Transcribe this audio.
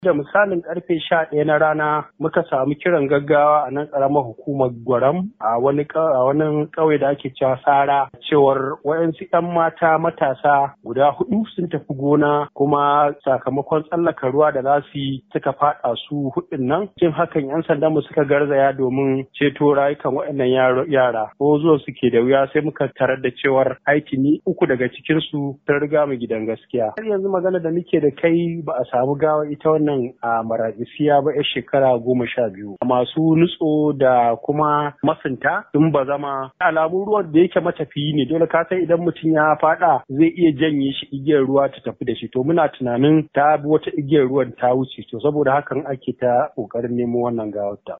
Da misalin karfe sha ɗaya na rana muka samu kiran gaggawa a nan ƙaramar hukumar Gwaram a wani ƙauye da ake cewa Sara cewar waɗansu 'yan mata matasa guda hudu sun tafi gona kuma sakamakon tsallaka ruwa da za su yi suka faɗa su hudun nan. Cin hakan 'yan sandan mu suka garzaya domin ceto rayukan waɗannan yara. Ko zuwa suke da wuya sai muka tarar da cewar aitini uku daga cikinsu sun riga mu gidan gaskiya. Har yanzu magana da muke da kai ba a samu gawa ita wannan nan a maradisiya ba yar shekara goma sha biyu masu nutso da kuma masunta sun ba zama alamun ruwan da yake matafiyi ne dole ka san idan mutum ya fada zai iya janye shi igiyar ruwa ta tafi da shi to muna tunanin ta bi wata igiyar ruwan ta wuce to saboda hakan ake ta kokarin nemo wannan gawar ta